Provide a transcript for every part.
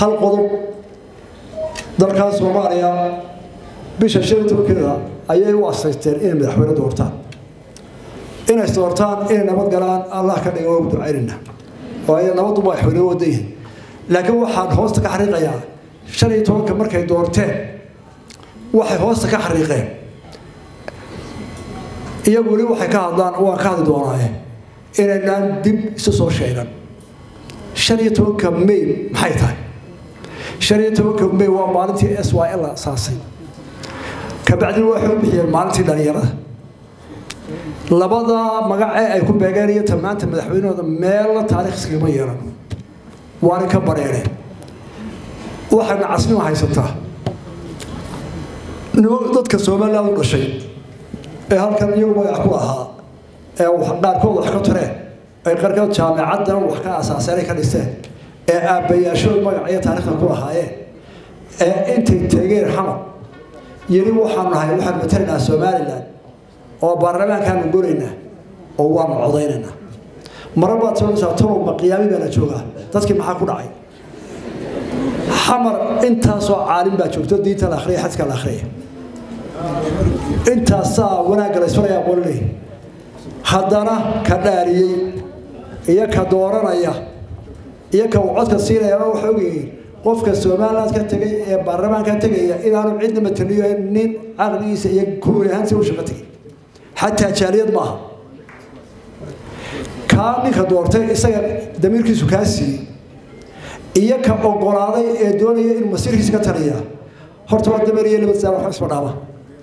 hal qodob dalkan soomaaliya bisha shan iyo tobankeeda ayay u asaysteen inay madaxweyne doortaan inay doortaan inay nabad galaan allah ka dhiga waa ducaynayna oo ay nabaddu madaxweyne wada yihin laakiin waxaan hoosta ka xariiqayaa shan iyo tobanka markay doorteen waxay hoosta ka xariiqeen iyagu weli waxay ka hadlaan waan ka hadli doonaaye inaynaan dib isu soo sheegan shan iyo tobanka may maxay tahay shan iyo tobanka may waa maalintii s y l asaasay kabacdina waxay u bixiyeen maalintii dhalinyarada labada magacee ay ku beegeen iyo ta maanta madaxweynahooda meelna taariikh iskagama yeelan waana ka bareereen waxayna casnimo haysataa dadka somaliland u dhashay ee halkan iyagu magac ku ahaa ee qaarkood wax ka tareen ay qaarkood jaamicaddan wax ka asaaseenay ka dhiseen ee aabbayaashood magac iyo taariikhda ku lahaayeen ee intay tegeen xamar yeli waxaan nahay waxaan matalaynaa somaliland oo baarlamaankaanu goraynaa oo waanu codaynaynaa mara baad soonaysaa tolowma qiyaami baana joogaa dadkii maxaa ku dhacay xamar intaasoo caalim baa joogto diinta la akhriya xadka la akhriya intaasaa wanaagga la isfalaya aqooniley haddana ka dhaariyey iyo ka dooranaya iyo ka uu codka siinaya waxay ogyihiin qofka somaliland ka tegay ee baarlamaanka tegaya inaanu cidna mataliyo nin caqligiisa iyo kuuli ahaansi u shaqo tegay xataa jaaliyad maaha kaa ninka doortay isaga damiirkiisu kaa siiyey iyo ka ogolaaday ee doonaya inuu masiirkiisa ka taliya horta waa dameer iyo laba saar wax isma dhaama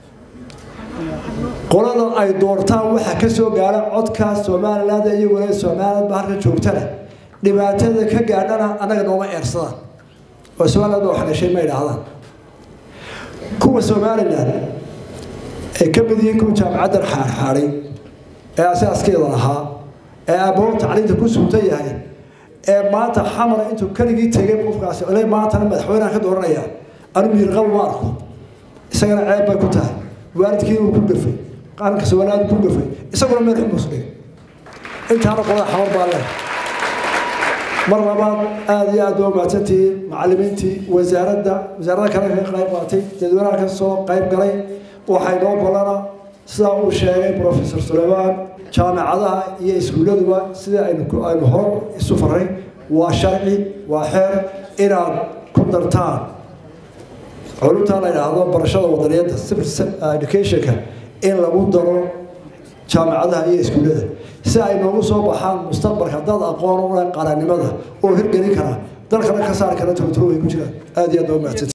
qolada ay doortaan waxaa ka soo gaara codka somaliland iyo walaal somaliland ba halka joogtana dhibaatada ka gaadhana annaga nooma eersadaan oo somaliland baa wax dhashay ma idhaahdaan kuwa somaliland ay ka mid yihiin kuwa jaamacaddan xaarxaaday ee asaaskeeda lahaa ee aabahood tacliinta ku suutan yahay ee maanta xamar intuu keligii tegay qofkaasi ole maantana madaxweynaha ka dooranaya anu miirqabo ma arko isagana ceeb bay ku tahay waalidkii uu ku gafay qaranka somaliland ku gafay isaguna meel xumusnay intaana qolada xamar baa leh mar labaad aada iyo aad waa mahadsantihiin macalimiintii wasaaradda wasaaradda kale ka qayb qaatay dadweynaha ka soo qayb galay waxay noo balana sidaa uu sheegay professor suleymaan jaamicadaha iyo iskuulladuba sida aynu hore isu faray waa sharci waa xeer inaad ku dartaan culumtaa la yidhaahdo barashada wadaniyadda civil educationka in lagu daro jaamicadaha iyo iskuullada si ay noogu soo baxaan mustaqbalka dad aqoon u leh qaranimada oo hirgelin kara dalkana ka saari kara turturo way ku jiraan aada iyo aad waa mahadsan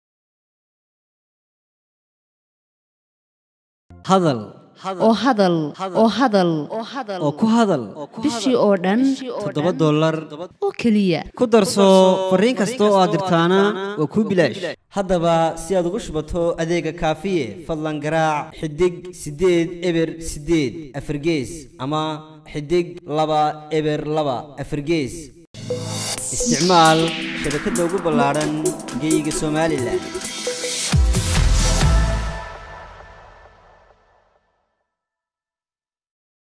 hadal oo hadal oo hadal oo ku hadal bishii oo dhan toddoba dollar oo keliya ku darso fariin kasta oo aad dirtaana waa kuu bilaash haddaba si aad ugu shubato adeega kaafiye fadlan garaac xidig siddeed eber siddeed afargees ama xidig laba eber laba afargees isticmaal shabakadda ugu ballaadhan geeyiga somalilan